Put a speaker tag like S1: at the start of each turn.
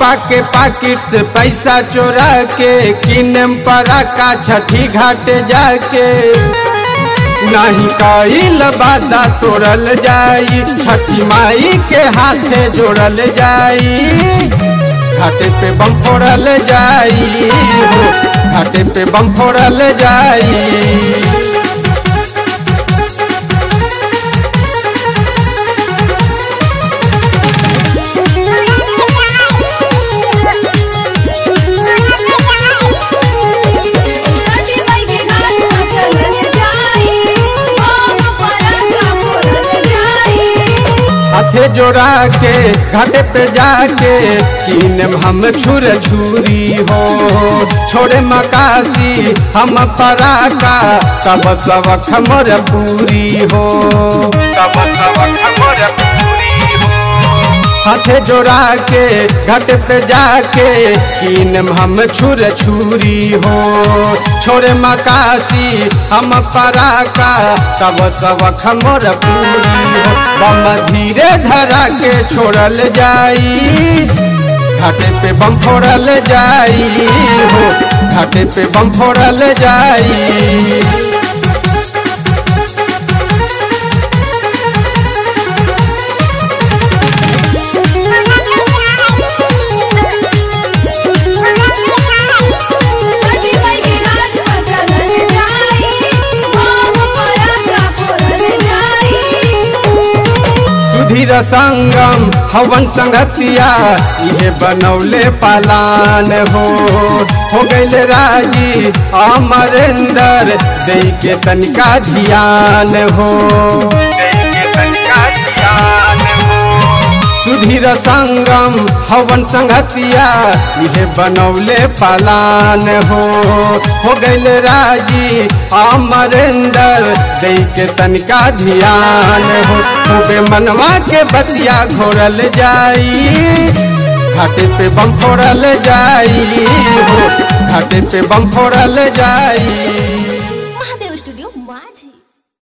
S1: पापा के पाकिट से पैसा चोरा के किनम परा का छठी घाट जाके नहीं कईल बादा तोड़ल जाई छठी माई के हाथे जोड़ल जाई घाटे पे बम फोड़ल जाई हो घाटे पे बम फोड़ल जाई
S2: छठी माई के घाट पर चलल जाई हम पराका फोड़ल जाई
S1: हाथे जोड़ा के घाटे पे जाके कीनम हम छुर छुरी हो छोड़े मकासी हम पराका तब सबक मोर पूरी हो तब सबक मोर पूरी हो हाथे जोड़ा के घाट पे जाके कीनम हम छुर छुरी हो छोड़े मकासी हम पराका तब सबक मोर पूरी हो बम धीरे धरा के छोड़ल जाई घाटे पे बम फोड़ल जाई हो घाटे पे बम फोड़ल जाई
S2: छठी माई के घाट पर चलल जाई हम पराका फोड़ल जाई
S1: सुधीर संगम हवन संगतिया इहे बनौले पालान हो हो गईल राजी अमरेंदर दे के तनिका ध्यान हो सुधीर संगम हवन संगतिया इहे बनौले पालान हो हो गईल राजी अमरेंदर दे के तनिका ध्यान हो खूबे मनवा के बतिया घोरल जाई घाटे पे बम फोड़ल जाई हो घाटे पे बम फोड़ल जाई